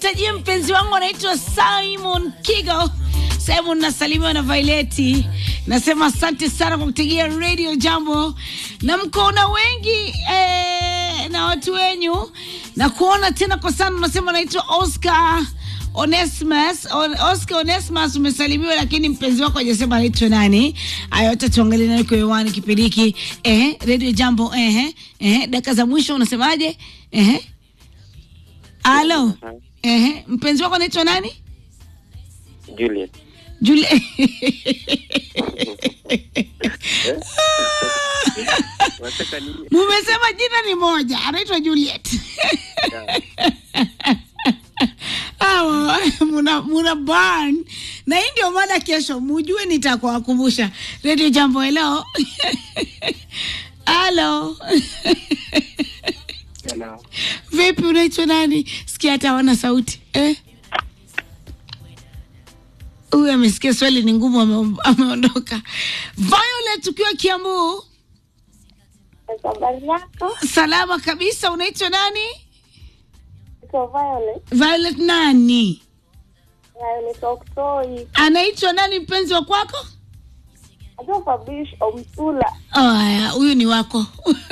nitajie mpenzi wangu anaitwa Simon Kigo. Simon nasalimiwa na Vaileti, nasema asante sana kwa kutegea Radio Jambo na mkoona wengi eh, na watu wenyu na kuona tena kwa sana. Unasema naitwa Oscar Onesmus On, Oscar Onesmus umesalimiwa, lakini mpenzi wako hajasema anaitwa nani. Haya, yote tuangalie nani kwa hewani kipindi hiki. Eh, Radio Jambo. Eh, eh, dakika za mwisho unasemaje? Eh, alo. Eh, mpenzi wako anaitwa nani? Juliet. Julie. Wataka nini? Mumesema jina ni moja, anaitwa Juliet. Awa, muna, muna burn. Na hii ndio mada kesho, mujue nitakuwakumbusha. Radio Jambo, hello. Halo. Hello. Vipi, unaitwa nani? Sikia hata hawana sauti eh? Huyu amesikia swali ni ngumu, ame- ameondoka. Violet, ukiwa Kiambu, Habari yako? salama kabisa. Unaitwa nani? Naitwa Violet. Violet nani? Violet Oktoi. Anaitwa nani mpenzi wa kwako? Najua Fabrice Omtula. Aya, huyu ni wako.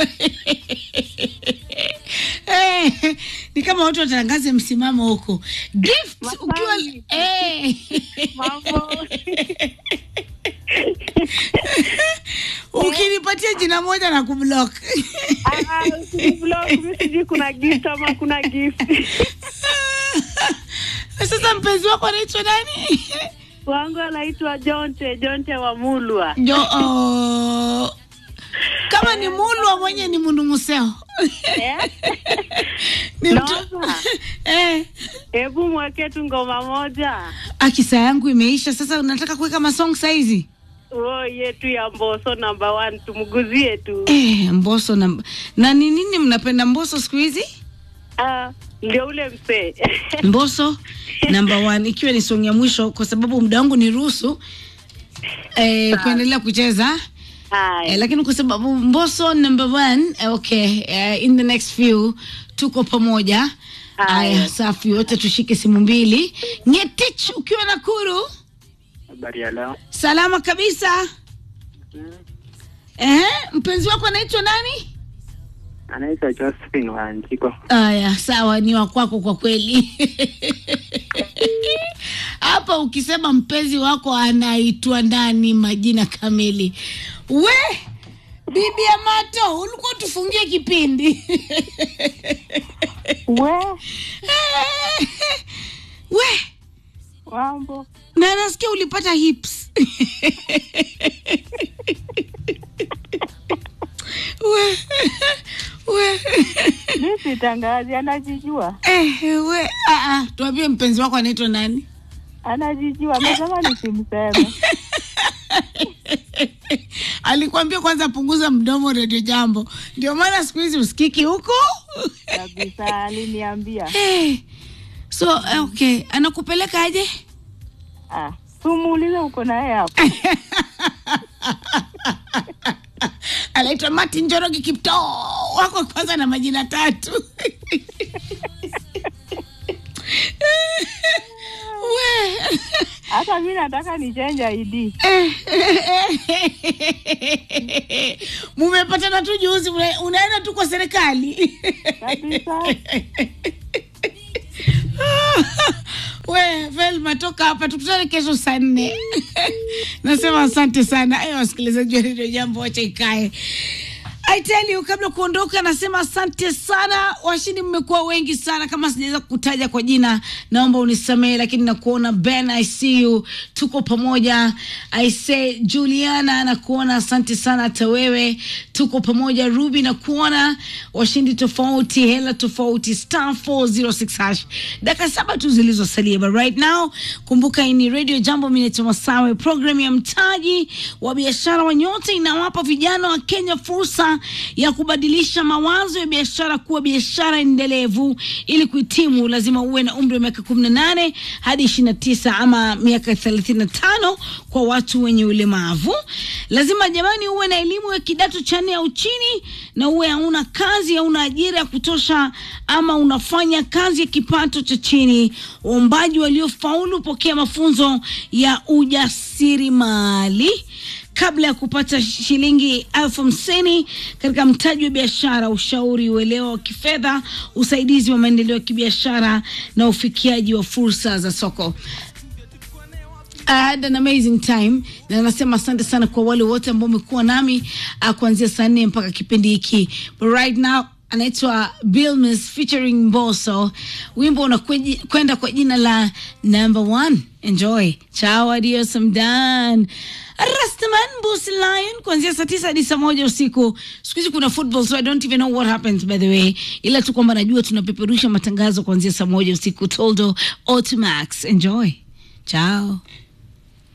Eh, ni kama watu watangaze msimamo huko. Gift ukiwa Masai. eh. Mambo. Ukinipatia jina moja na kublock. Ah, usiniblock, mimi sijui kuna gift ama kuna gift. Sasa mpenzi wako anaitwa nani? Wangu anaitwa Jonte, Jonte wa Mulwa. Jo, oh. Kama ni mulwa mwenye ni mundu museo. Eh? Ni mtu Naona. eh. Hebu mweke tu ngoma moja. Akisa yangu imeisha sasa, unataka kuweka masong saizi? Oh, yetu ya Mboso number one tumguzie tu. Eh, Mboso na na ni nini mnapenda Mboso siku hizi? Ah, ndio ule msee. Mboso number one, ikiwa ni song ya mwisho, kwa sababu muda wangu ni ruhusu eh, kuendelea kucheza eh, Haya. lakini kwa sababu Mboso number one, eh, okay eh, in the next few tuko pamoja. Haya. Aya, safi, wote tushike simu mbili. Ngetich ukiwa Nakuru, Habari ya leo. salama kabisa. Eh, mpenzi wako anaitwa nani? Anaitwa Josephine Wanjiko. Aya, sawa, ni wa kwako kwa kweli. Hapa ukisema mpenzi wako anaitwa nani, majina kamili. We bibi Amato, ulikuwa tufungie kipindi We, we mambo. na nasikia ulipata hips we we Mimi sitangazi, anajijua. eh, we ah, ah, tuambie mpenzi wako anaitwa nani? Anajijua, amesema nisimseme. Alikwambia kwanza punguza mdomo, redio jambo. Ndio maana siku hizi usikiki huko Kabisa, aliniambia. hey. So eh, okay, anakupeleka aje? Ah, tumuulize uko naye hapo. Anaitwa Martin Njoroge Kipto, wako kwanza na majina tatu we Hata mimi nataka nichange ID. mumepatana tu juzi, una- unaenda tu kwa serikali Kabisa. we Velma, toka hapa, tukutane kesho saa nne. Nasema asante sana eh, wasikilizaji wa redio Jambo, wacha ikae. I tell you, kabla kuondoka, nasema asante sana. Washindi mmekuwa wengi sana, kama sijaweza kukutaja kwa jina, naomba unisamehe, lakini nakuona Ben, I see you, tuko pamoja. I say Juliana, nakuona, asante sana. Hata wewe tuko pamoja. Ruby, nakuona. Washindi tofauti, hela tofauti, star 406 hash, dakika saba tu zilizosalia, but right now, kumbuka hii ni Radio Jambo, mimi naitwa Masawe. Program ya mtaji wa biashara wa Nyota inawapa vijana wa Kenya fursa ya kubadilisha mawazo ya biashara kuwa biashara endelevu. Ili kuhitimu, lazima uwe na umri wa miaka 18 hadi 29 ama miaka 35 kwa watu wenye ulemavu. Lazima jamani, uwe na elimu ya kidato cha nne au chini, na uwe hauna kazi, hauna ajira ya kutosha, ama unafanya kazi ya kipato cha chini. Waombaji waliofaulu pokea mafunzo ya ujasiriamali kabla ya kupata shilingi elfu hamsini katika mtaji wa biashara, ushauri, uelewa wa kifedha, usaidizi wa maendeleo ya kibiashara na ufikiaji wa fursa za soko. I had an amazing time na nasema asante sana kwa wale wote ambao wamekuwa nami uh, kuanzia saa nne mpaka kipindi hiki but right now anaitwa Billmis featuring Mbosso. Wimbo unakwenda kwa jina la number one. Enjoy. Ciao, adios, I'm done. Rastaman Bossy Lion kuanzia saa tisa hadi saa moja usiku. Siku hizi kuna football so I don't even know what happens by the way, ila tu kwamba najua tunapeperusha matangazo kuanzia saa moja usiku. Toldo Automax. Enjoy. Ciao.